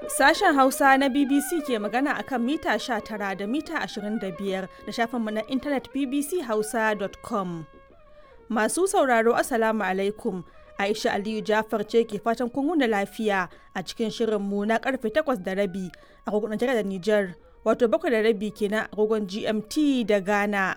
Sashen Hausa na BBC ke magana a kan mita 19 da mita 25 da shafinmu na intanet bbchausa.com. Masu sauraro Assalamu alaikum. Aisha Aliyu Jafar ce ke fatan kun wuni lafiya a cikin shirinmu na karfe 8 da rabi a kogon da Nijar, wato 7 da rabi kenan a kogon GMT da Ghana.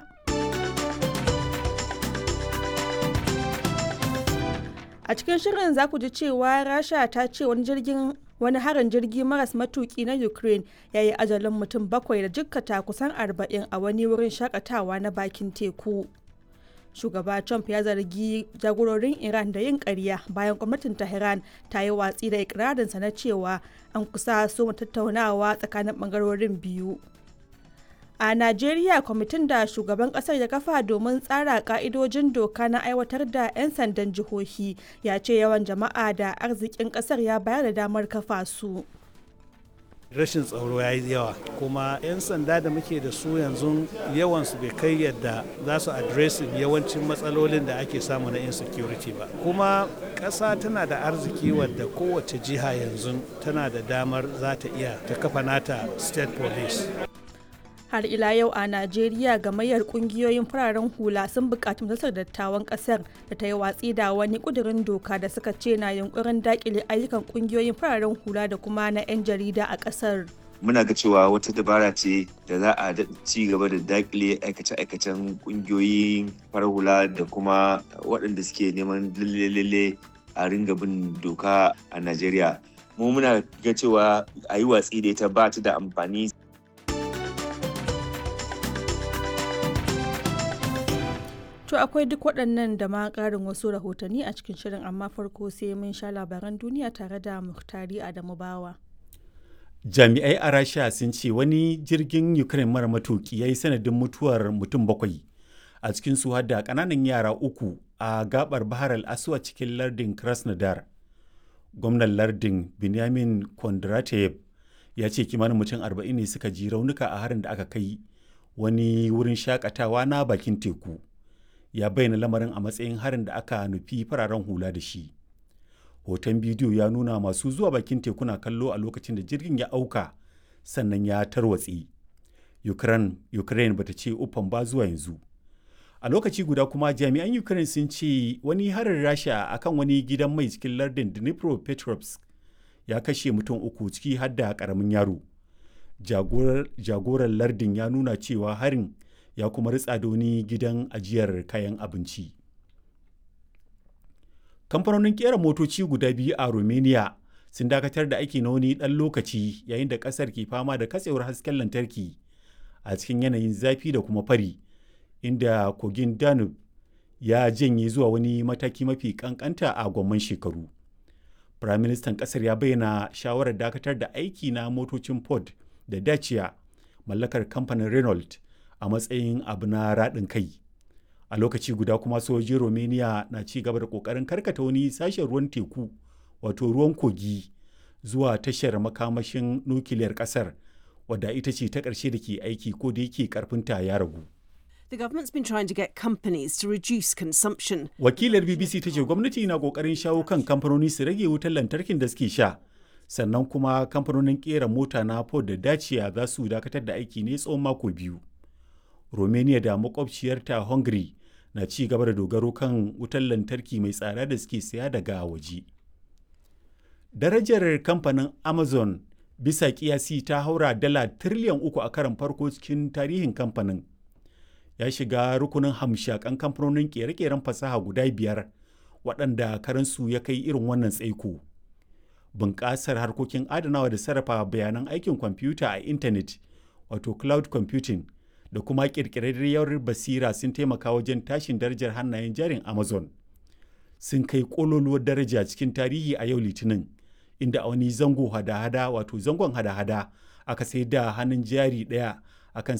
A cikin shirin za ku ji cewa Rasha ta ce wani jirgin wani harin jirgi maras matuki na Ukraine ya yi ajalin mutum bakwai da jikkata kusan arba'in a wani wurin shakatawa na bakin teku. Shugaba Trump ya zargi jagororin Iran da yin ƙarya bayan gwamnatin Tehran ta yi watsi da ikirarinsa na cewa an kusa so tattaunawa tsakanin ɓangarorin biyu. A Najeriya kwamitin da shugaban kasar ya kafa domin tsara ka'idojin doka na aiwatar da 'yan sandan jihohi ya ce yawan jama'a da arzikin kasar ya bayar da damar kafa su. rashin tsaro ya yi yawa kuma 'yan sanda da muke da su yanzu yawansu bai kai yadda za su adresin yawancin matsalolin da ake samu na insecurity ba kuma ƙasa tana da arziki wadda kowace jiha yanzu tana da damar za ta iya ta kafa nata state police har ila yau a najeriya gamayyar kungiyoyin fararen hula sun bukaci majalisar dattawan kasar da ta yi watsi da wani kudirin doka da suka ce na yunkurin dakile ayyukan kungiyoyin fararen hula da kuma na 'yan jarida a kasar muna ga cewa wata dabara ce da za a ci gaba da dakile aikace-aikacen kungiyoyin farar hula da kuma waɗanda suke neman lalle a ringa bin doka a najeriya mu muna ga cewa a yi watsi da ita ba ta da amfani To akwai duk waɗannan da ma ƙarin wasu rahotanni a cikin shirin amma farko sai mun sha labaran duniya tare da Muhtari Adamu Bawa. Jami'ai a Rasha sun ce wani jirgin Ukraine mara matuki ya yi sanadin mutuwar mutum bakwai a cikin su da ƙananan yara uku a gabar Bahar al-Aswa cikin lardin Krasnodar. Gwamnan lardin Benjamin Kondratev ya ce kimanin mutum arba'in ne suka ji raunuka a harin da aka kai wani wurin shakatawa na bakin teku. ya bayyana lamarin a matsayin harin da aka nufi fararen hula da shi hoton bidiyo ya nuna masu zuwa bakin tekuna kallo a lokacin da jirgin ya auka sannan ya tarwatse ukraine, ukraine bata ce uffan ba zuwa yanzu a lokaci guda kuma jami'an ukraine sun ce wani harin rasha akan wani gidan mai cikin lardin dnipropetrovsk ya kashe mutum uku ciki har da karamin yaro jagoran lardin ya nuna cewa harin ya kuma ritsa da wani gidan ajiyar kayan abinci. Kamfanonin kera motoci guda biyu a Romania sun dakatar da aiki na wani ɗan lokaci yayin da ƙasar ke fama da katsewar hasken lantarki a cikin yanayin zafi da kuma fari, inda kogin Danube ya janye zuwa wani mataki mafi ƙanƙanta a gwamman shekaru. Firaministan ƙasar ya bayyana shawarar dakatar da aiki na motocin Ford da Dacia mallakar kamfanin Renault a matsayin abu na raɗin kai a lokaci guda kuma sojojin romania na ci gaba da ƙoƙarin karkata wani sashen ruwan teku wato ruwan kogi zuwa tashar makamashin nukiliyar ƙasar wadda ita ce ta ƙarshe da ke aiki ko da yake ƙarfinta ya ragu The government's been trying to get companies to reduce consumption. Wakilar BBC ta ce gwamnati na ƙoƙarin shawo kan kamfanoni su rage wutar lantarkin da suke sha. Sannan kuma kamfanonin ƙera mota na Ford da Dacia za su dakatar da aiki ne tsawon mako biyu. Romania da makwabciyarta Hungary na ci gaba da dogaro kan wutar lantarki mai tsada da suke saya daga waje. Darajar kamfanin Amazon bisa kiyasi ta haura dala tiriliyan uku a karan farko cikin tarihin kamfanin. Ya shiga rukunin hamshakan kamfanonin kere-keren fasaha guda biyar waɗanda karansu ya kai irin wannan tsaiko. Bunƙasar harkokin adanawa da sarrafa bayanan aikin kwamfuta a intanet wato cloud computing da kuma ƙirƙirarriyar basira sun taimaka wajen tashin darajar hannayen jarin amazon sun kai ƙololuwar daraja cikin tarihi a yau litinin inda a wani zango hada-hada wato zangon hada-hada aka sai da hannun jari ɗaya akan